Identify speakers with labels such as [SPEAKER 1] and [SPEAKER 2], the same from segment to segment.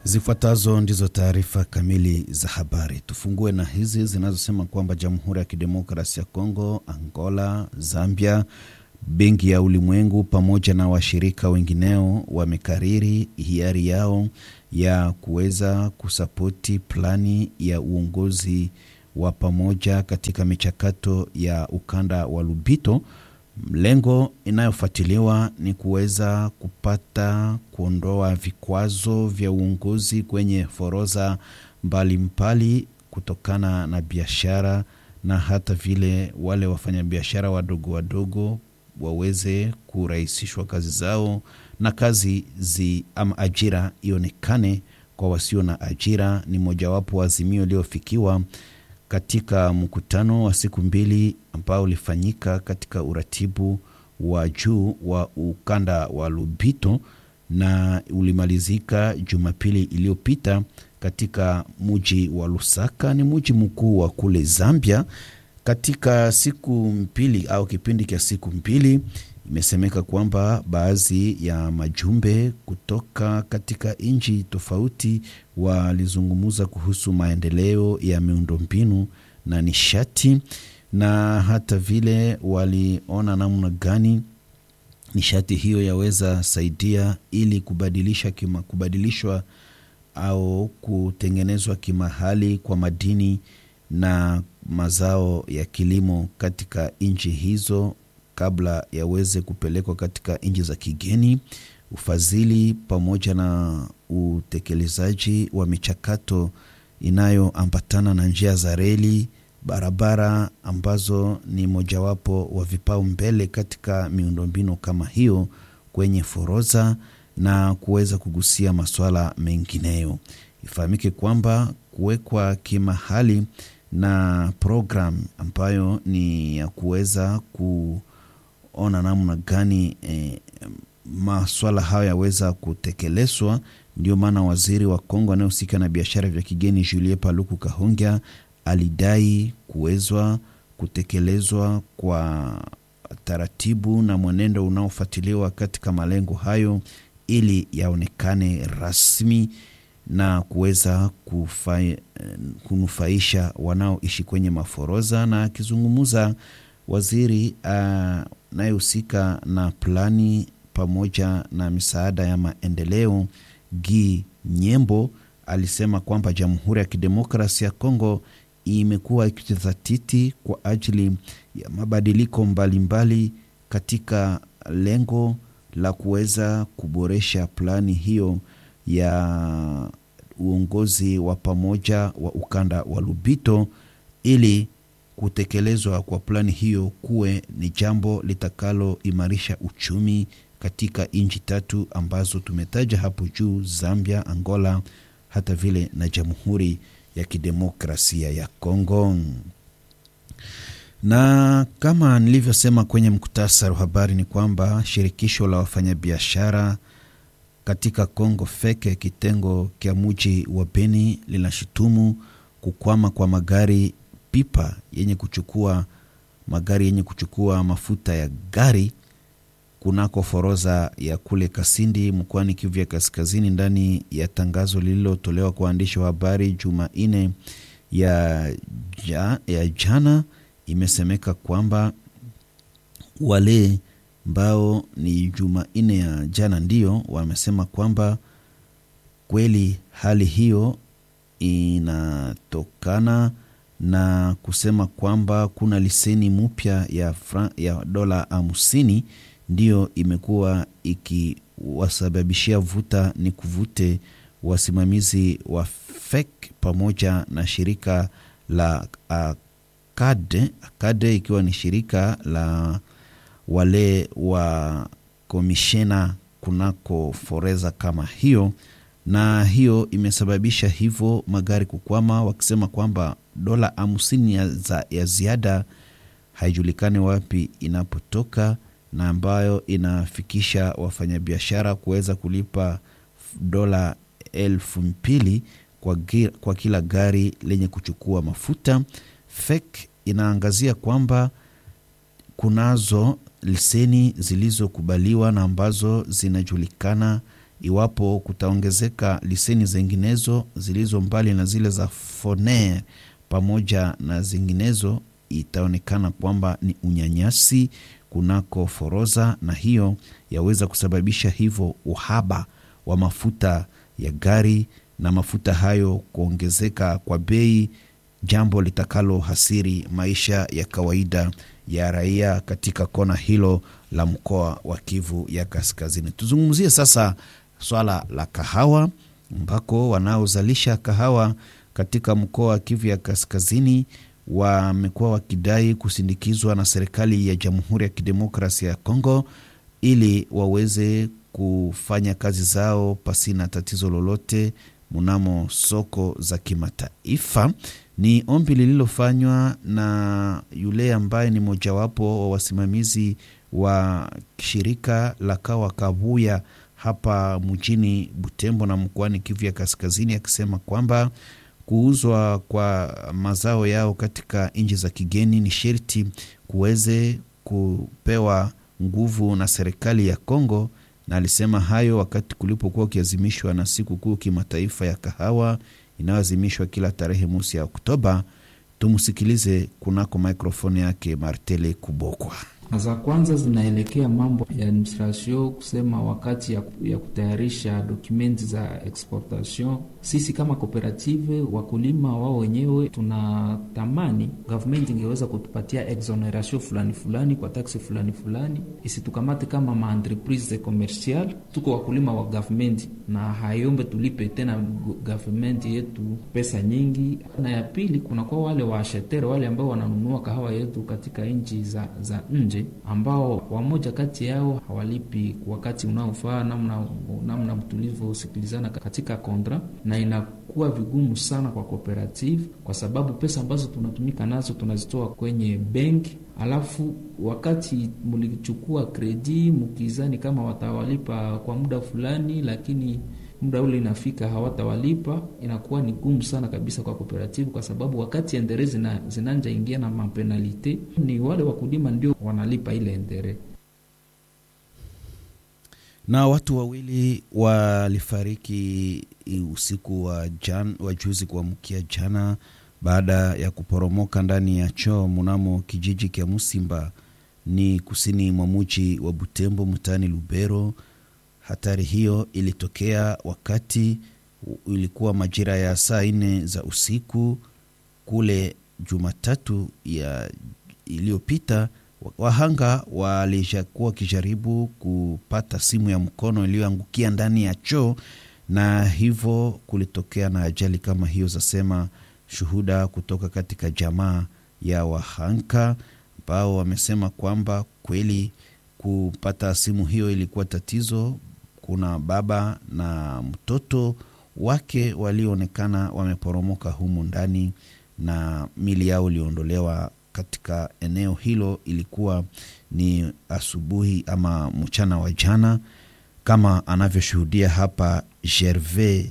[SPEAKER 1] Zifuatazo ndizo taarifa kamili za habari. Tufungue na hizi zinazosema kwamba Jamhuri ya Kidemokrasi ya Kongo, Angola, Zambia, Benki ya Ulimwengu pamoja na washirika wengineo wamekariri hiari yao ya kuweza kusapoti plani ya uongozi wa pamoja katika michakato ya ukanda wa Lubito. Lengo inayofuatiliwa ni kuweza kupata kuondoa vikwazo vya uongozi kwenye forodha mbalimbali kutokana na biashara na hata vile wale wafanyabiashara wadogo wadogo waweze kurahisishwa kazi zao na kazi zi ama ajira ionekane kwa wasio na ajira. Ni mojawapo wa azimio iliyofikiwa katika mkutano wa siku mbili ambao ulifanyika katika uratibu wa juu wa ukanda wa Lubito na ulimalizika Jumapili iliyopita katika muji wa Lusaka, ni muji mkuu wa kule Zambia. Katika siku mbili au kipindi cha siku mbili, imesemeka kwamba baadhi ya majumbe kutoka katika nchi tofauti walizungumza kuhusu maendeleo ya miundombinu na nishati, na hata vile waliona namna gani nishati hiyo yaweza saidia ili kubadilisha kima, kubadilishwa au kutengenezwa kimahali kwa madini na mazao ya kilimo katika nchi hizo kabla yaweze kupelekwa katika nchi za kigeni. Ufadhili pamoja na utekelezaji wa michakato inayoambatana na njia za reli, barabara ambazo ni mojawapo wa vipaumbele katika miundombinu kama hiyo kwenye forodha na kuweza kugusia masuala mengineyo. Ifahamike kwamba kuwekwa kimahali na program ambayo ni ya kuweza kuona namna gani eh, maswala hayo yaweza kutekelezwa. Ndio maana waziri wa Kongo anayehusika na biashara vya kigeni Julie Paluku Kahongya alidai kuwezwa kutekelezwa kwa taratibu na mwenendo unaofuatiliwa katika malengo hayo ili yaonekane rasmi na kuweza kunufaisha wanaoishi kwenye maforoza. Na akizungumza waziri anayehusika uh, na plani pamoja na misaada ya maendeleo Gi Nyembo alisema kwamba Jamhuri ya Kidemokrasia ya Kongo imekuwa ikijizatiti kwa ajili ya mabadiliko mbalimbali mbali katika lengo la kuweza kuboresha plani hiyo ya uongozi wa pamoja wa ukanda wa Lubito ili kutekelezwa kwa plani hiyo kuwe ni jambo litakaloimarisha uchumi katika nchi tatu ambazo tumetaja hapo juu: Zambia, Angola, hata vile na Jamhuri ya Kidemokrasia ya Kongo. Na kama nilivyosema kwenye mkutasari wa habari ni kwamba shirikisho la wafanyabiashara katika Kongo feke kitengo kya muji wa Beni linashutumu kukwama kwa magari pipa yenye kuchukua magari yenye kuchukua mafuta ya gari kunako foroza ya kule Kasindi mkoani Kivu ya Kaskazini. Ndani ya tangazo lililotolewa kwa waandishi wa habari Jumanne ya, ja, ya jana imesemeka kwamba wale ambao ni Jumanne ya jana ndio wamesema kwamba kweli hali hiyo inatokana na kusema kwamba kuna leseni mpya ya, ya dola hamsini ndiyo imekuwa ikiwasababishia vuta ni kuvute wasimamizi wa FEC pamoja na shirika la Akade, Akade ikiwa ni shirika la wale wa komishena kunako foreza kama hiyo, na hiyo imesababisha hivyo magari kukwama, wakisema kwamba dola hamsini ya, ya ziada haijulikani wapi inapotoka na ambayo inafikisha wafanyabiashara kuweza kulipa dola elfu mbili kwa, kwa kila gari lenye kuchukua mafuta. FEC inaangazia kwamba kunazo leseni zilizokubaliwa na ambazo zinajulikana iwapo kutaongezeka liseni zinginezo zilizo mbali na zile za Foner pamoja na zinginezo, itaonekana kwamba ni unyanyasi kunako foroza, na hiyo yaweza kusababisha hivyo uhaba wa mafuta ya gari na mafuta hayo kuongezeka kwa bei, jambo litakalo hasiri maisha ya kawaida ya raia katika kona hilo la mkoa wa Kivu ya Kaskazini. Tuzungumzie sasa swala la kahawa, ambako wanaozalisha kahawa katika mkoa wa Kivu ya Kaskazini wamekuwa wakidai kusindikizwa na serikali ya Jamhuri ya Kidemokrasia ya Kongo ili waweze kufanya kazi zao pasina tatizo lolote mnamo soko za kimataifa. Ni ombi lililofanywa na yule ambaye ni mojawapo wa wasimamizi wa shirika la kawa Kabuya hapa mjini Butembo na mkoani Kivu ya Kaskazini, akisema kwamba kuuzwa kwa mazao yao katika nchi za kigeni ni sherti kuweze kupewa nguvu na serikali ya Kongo, na alisema hayo wakati kulipokuwa ukiazimishwa na siku kuu kimataifa ya kahawa inayoazimishwa kila tarehe mosi ya Oktoba. Tumsikilize kunako mikrofoni yake Martele Kubokwa.
[SPEAKER 2] Za kwanza zinaelekea mambo ya administration, kusema wakati ya, ya kutayarisha dokumenti za exportation. Sisi kama kooperative wakulima wao wenyewe tunatamani government ingeweza kutupatia exoneration fulani fulani kwa taksi fulani fulani, isitukamate kama maentreprise commercial. Tuko wakulima wa government na hayombe tulipe tena government yetu pesa nyingi. Na ya pili, kunakuwa wale waashetere wale ambao wananunua kahawa yetu katika nchi za, za nje ambao wamoja kati yao hawalipi wakati unaofaa, namna namna tulivyosikilizana katika kontra, na inakuwa vigumu sana kwa cooperative, kwa sababu pesa ambazo tunatumika nazo tunazitoa kwenye benki, alafu wakati mlichukua kredi mkizani kama watawalipa kwa muda fulani, lakini muda ule inafika hawatawalipa, inakuwa ni gumu sana kabisa kwa kooperative, kwa sababu wakati endere zina, zinanja ingia na mapenalite, ni wale wakulima ndio wanalipa ile endere.
[SPEAKER 1] Na watu wawili walifariki usiku wa, jan, wa juzi kuamkia jana baada ya kuporomoka ndani ya choo mnamo kijiji kya Musimba ni kusini mwa muji wa Butembo mtaani Lubero. Hatari hiyo ilitokea wakati ilikuwa majira ya saa nne za usiku kule Jumatatu ya iliyopita. Wahanga walishakuwa wakijaribu kupata simu ya mkono iliyoangukia ndani ya choo, na hivyo kulitokea na ajali kama hiyo, zasema shuhuda kutoka katika jamaa ya wahanga ambao wamesema kwamba kweli kupata simu hiyo ilikuwa tatizo. Kuna baba na mtoto wake walioonekana wameporomoka humu ndani na mili yao iliondolewa katika eneo hilo. Ilikuwa ni asubuhi ama mchana wa jana, kama anavyoshuhudia hapa Gervais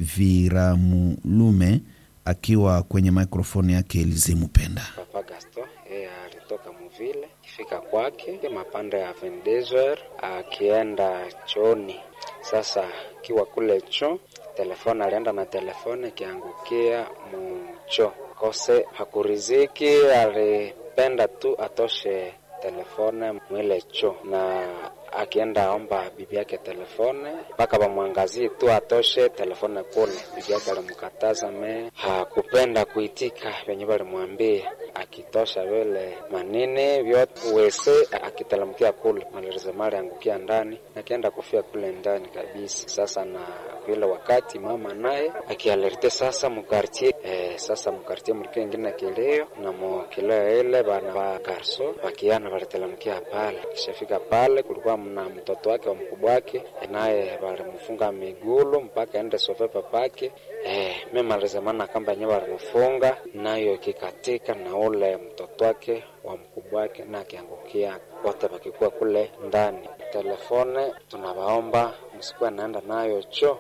[SPEAKER 1] Viramulume akiwa kwenye mikrofoni yake Elizimu Penda.
[SPEAKER 3] Papa Gaston yeye alitoka muvile kifika kwake mapande ya vendezer akienda choni. Sasa akiwa kule cho telefoni, alienda na telefoni ikiangukia mucho kose, hakuriziki. Alipenda tu atoshe telefone mwile cho na akienda omba bibi yake telefone mpaka bamwangazie tu atoshe telefone kule. Bibi yake alimkataza, me hakupenda kuitika venye balimwambia. Akitosha vile manini vyote wese akitelemkia kule, malirizemali angukia ndani, akienda kufia kule ndani kabisa. Sasa na vile wakati mama naye akialerte sasa mukartie eh, sasa mukartie mlikuwa ingine kilio na mukilio ile bana ba garso bakiana balitelemkia pale. Kishafika pale kulikuwa na mtoto wake wa mkubwa wake naye balimfunga migulu mpaka ende sofe papake eh, memalizemana kamba yenyewe balimfunga nayo ikikatika na ule mtoto wake wa mkubwa wake na akiangukia wote bakikuwa kule ndani. Telefone tunawaomba msikuwa naenda nayo cho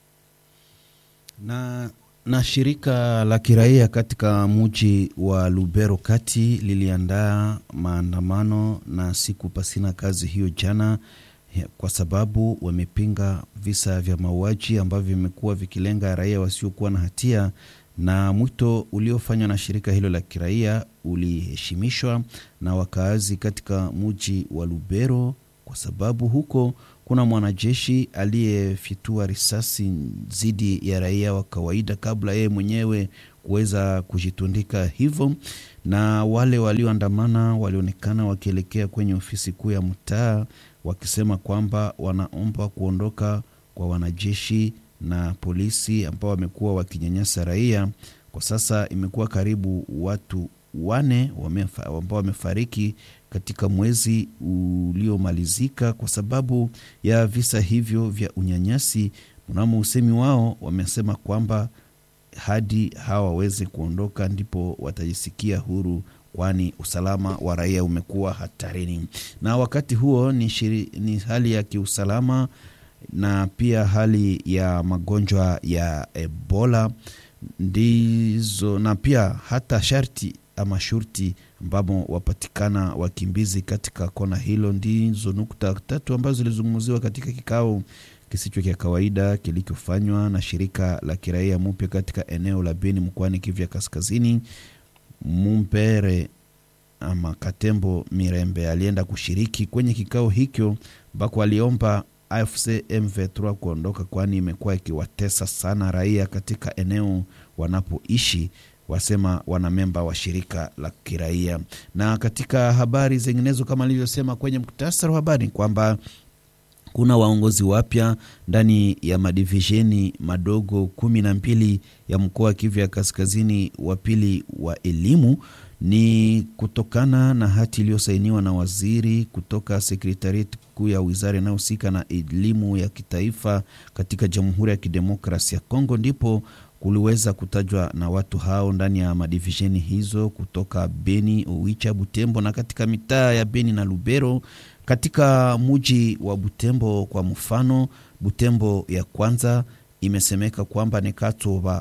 [SPEAKER 1] na na shirika la kiraia katika muji wa Lubero kati liliandaa maandamano na siku pasina kazi hiyo jana. kwa sababu wamepinga visa vya mauaji ambavyo vimekuwa vikilenga raia wasiokuwa na hatia, na mwito uliofanywa na shirika hilo la kiraia uliheshimishwa na wakaazi katika mji wa Lubero, kwa sababu huko kuna mwanajeshi aliyefyatua risasi dhidi ya raia wa kawaida kabla yeye mwenyewe kuweza kujitundika hivyo, na wale walioandamana walionekana wakielekea kwenye ofisi kuu ya mtaa wakisema kwamba wanaomba kuondoka kwa wanajeshi na polisi ambao wamekuwa wakinyanyasa raia. Kwa sasa imekuwa karibu watu wane ambao wamefariki katika mwezi uliomalizika kwa sababu ya visa hivyo vya unyanyasi. Mnamo usemi wao wamesema kwamba hadi hawa waweze kuondoka ndipo watajisikia huru, kwani usalama wa raia umekuwa hatarini. Na wakati huo ni, shiri, ni hali ya kiusalama na pia hali ya magonjwa ya Ebola ndizo, na pia hata sharti ama shurti ambamo wapatikana wakimbizi katika kona hilo, ndizo nukta tatu ambazo zilizungumziwa katika kikao kisicho cha kawaida kilichofanywa na shirika la kiraia mupya katika eneo la Beni mkoani Kivu ya Kaskazini. Mumpere ama Katembo Mirembe alienda kushiriki kwenye kikao hicho ambako aliomba AFC M23 kuondoka, kwani imekuwa ikiwatesa sana raia katika eneo wanapoishi, wasema wanamemba wa shirika la kiraia. Na katika habari zinginezo kama alivyosema kwenye muktasari wa habari kwamba kuna waongozi wapya ndani ya madivisheni madogo kumi na mbili ya mkoa wa Kivu ya Kaskazini wa pili wa elimu. Ni kutokana na hati iliyosainiwa na waziri kutoka sekretarieti kuu ya wizara inayohusika na elimu ya kitaifa katika Jamhuri ya Kidemokrasi ya Kongo, ndipo kuliweza kutajwa na watu hao ndani ya madivisheni hizo kutoka Beni, Oicha, Butembo na katika mitaa ya Beni na Lubero. Katika muji wa Butembo kwa mfano, Butembo ya kwanza imesemeka kwamba ni Kato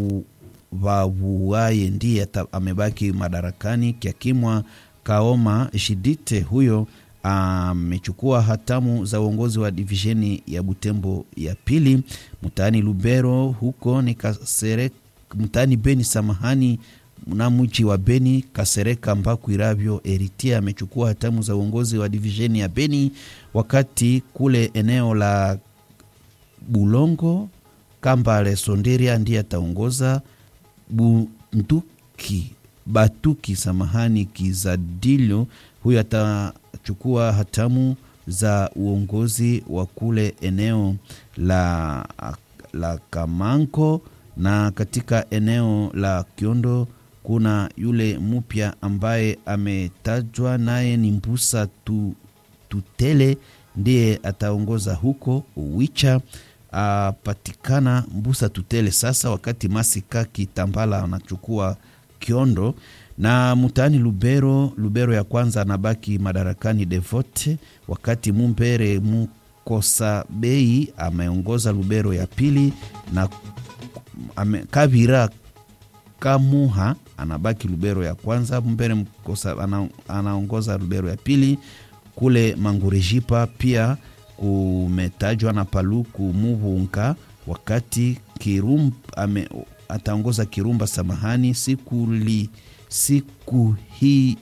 [SPEAKER 1] Vavuaye ndiye amebaki madarakani. Kiakimwa Kaoma Shidite huyo amechukua hatamu za uongozi wa divisheni ya Butembo ya pili. Mtaani Lubero huko ni Kasereka, mtaani Beni samahani na mji wa Beni Kasereka Mbaku Iravyo Eritia amechukua hatamu za uongozi wa divisheni ya Beni, wakati kule eneo la Bulongo Kambale Sonderia ndiye ataongoza. Bunduki Batuki samahani Kizadilio huyo atachukua hatamu za uongozi wa kule eneo la, la Kamanko na katika eneo la Kiondo kuna yule mpya ambaye ametajwa naye ni Mbusa tu, Tutele ndiye ataongoza huko Uwicha apatikana Mbusa Tutele sasa, wakati Masika Kitambala anachukua Kiondo na mtaani Lubero, Lubero ya kwanza anabaki madarakani Devote, wakati Mumbere Mukosa Bei ameongoza Lubero ya pili na ame, Kavira Kamuha anabaki Lubero ya kwanza. Mumbere Mkosa ana, anaongoza Lubero ya pili. Kule Mangurijipa pia kumetajwa na Paluku Muvunga, wakati Kirum ame, ataongoza Kirumba samahani sikuli siku hii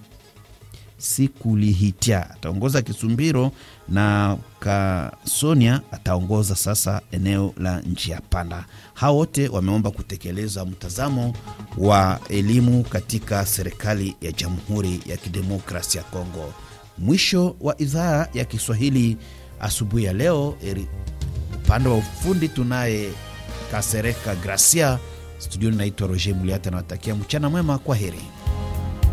[SPEAKER 1] sikulihitia ataongoza Kisumbiro na Kasonia ataongoza sasa eneo la njia panda. Hao wote wameomba kutekeleza mtazamo wa elimu katika serikali ya Jamhuri ya Kidemokrasia ya Kongo. Mwisho wa idhaa ya Kiswahili asubuhi ya leo. Upande wa ufundi tunaye Kasereka Gracia, studioni naitwa Roger Muliata, nawatakia mchana mwema, kwa heri.